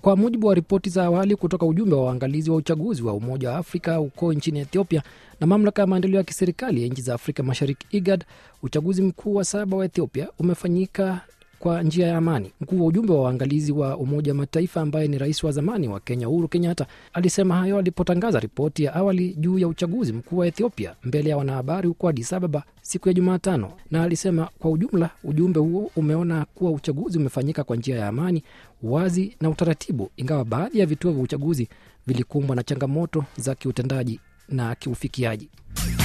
Kwa mujibu wa ripoti za awali kutoka ujumbe wa waangalizi wa uchaguzi wa Umoja wa Afrika huko nchini Ethiopia na mamlaka ya maendeleo ya kiserikali ya nchi za Afrika Mashariki IGAD, uchaguzi mkuu wa saba wa Ethiopia umefanyika kwa njia ya amani. Mkuu wa ujumbe wa waangalizi wa Umoja wa Mataifa ambaye ni rais wa zamani wa Kenya Uhuru Kenyatta alisema hayo alipotangaza ripoti ya awali juu ya uchaguzi mkuu wa Ethiopia mbele ya wanahabari huko Addis Ababa siku ya Jumatano, na alisema kwa ujumla ujumbe huo umeona kuwa uchaguzi umefanyika kwa njia ya amani, wazi na utaratibu, ingawa baadhi ya vituo vya uchaguzi vilikumbwa na changamoto za kiutendaji na kiufikiaji.